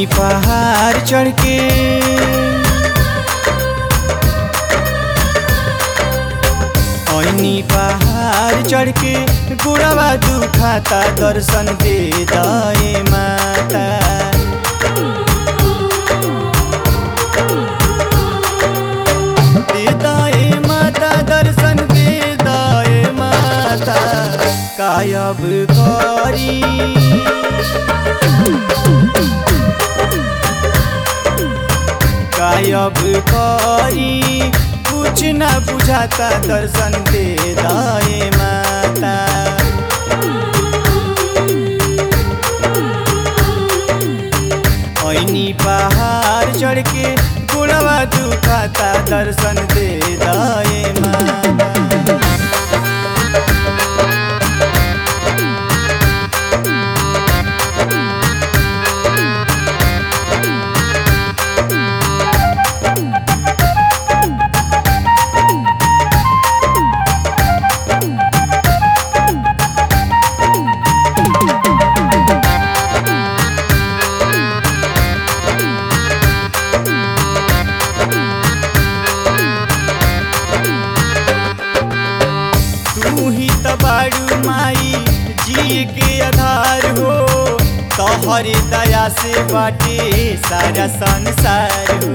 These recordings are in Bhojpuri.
ऐनी पहाड़ चढ़ के ऐनी पहाड़ चढ़ के गुड़वा दुखाता दर्शन दे दए माता दे दए माता दर्शन दे दए माता कायब करी गायब करी कुछ न बुझाता दर्शन दे दाए माता ऐनी पहाड़ चढ़ के गुड़वा दुखाता दर्शन दे दाए माता तू ही त बाड़ू माई जी के आधार हो तोहरे दया से बाटे सारा संसार हो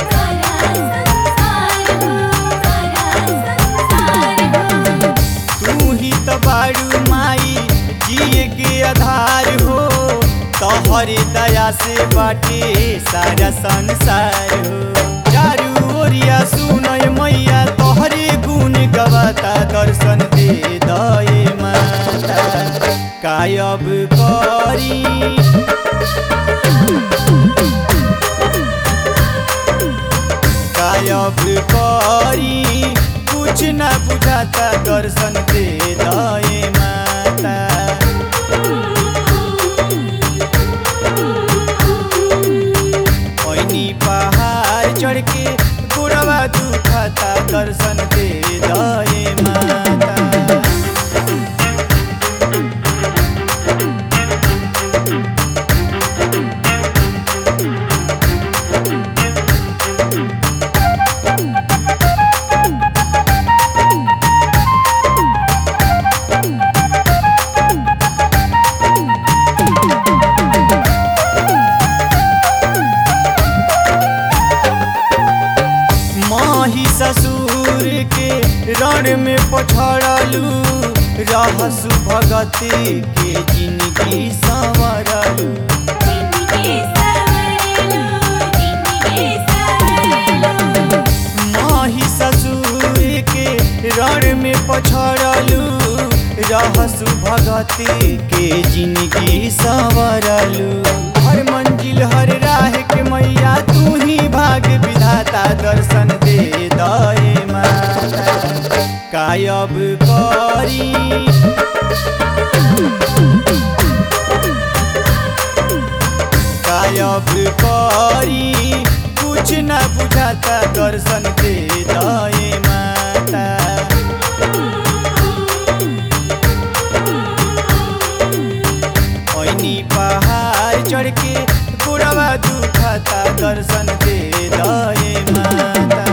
तू ही त बाड़ू माई जी के आधार हो तोहरे दया से बाटे सारा संसार हो चारू ओरिया सुनय मैया तोहरे गुण गवाता दर्शन दे दए माता कायब करी गायब करी कुछ न बुझाता दर्शन दे दए माता ऐनी पहाड़ चढ़ के गुड़वा दुखाता दर्शन दे दए माता माही ससुर के रण में पछड़लू रहसु भगती के जिंदगी संवरलू माही ससुर के रण में पछड़लू रहसु भगती के जिंदगी संवरलू हर मंजिल हर राह के मैया तू ही भाग विधाता दर्शन दे दए माता कायब करी गायब करी कुछ न बुझाता दर्शन दे दए माता ऐनी पहाड़ चढ़ के गुड़वा दुखाता दर्शन दे दए माता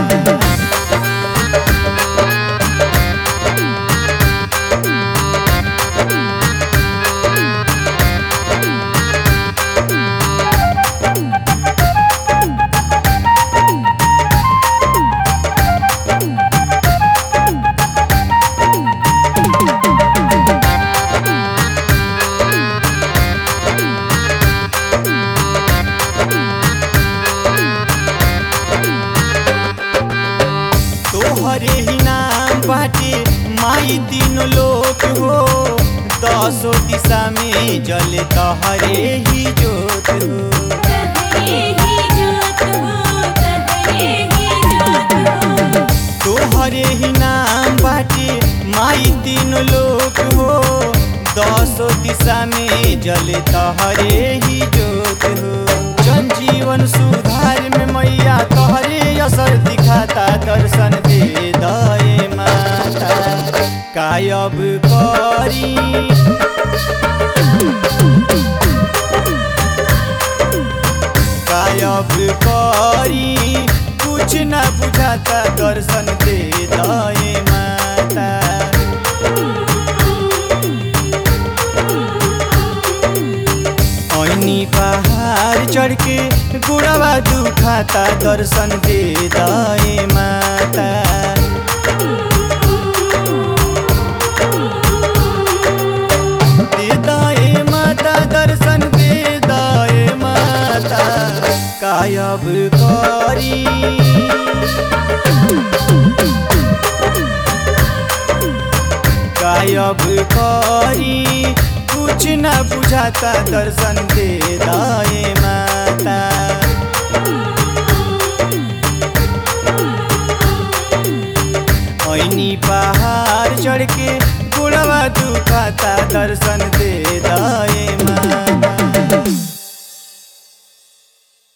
तोहरे ही नाम बाटे माई तीनों लोक हो दसो दिशा में जल तोहरे ही जोत हो तोहरे ही नाम बाटे माई तीनों लोक हो दसो दिशा में जल तोहरे ही जोत हो जन जीवन सुधार में मैया तोहरे असर दिखाता दर्शन दे दए माता कायब करी कायब करी कुछ न बुझाता दर्शन दे दए माता ऐनी पहाड़ चढ़ के गुड़वा दुखाता दर्शन दे दए माता दे दए माता दर्शन दे दए माता कायब करी गायब करी कुछ न बुझाता दर्शन दे दाए माता ऐनी पहाड़ चढ़ के गुड़वा दुखाता दर्शन दे दाए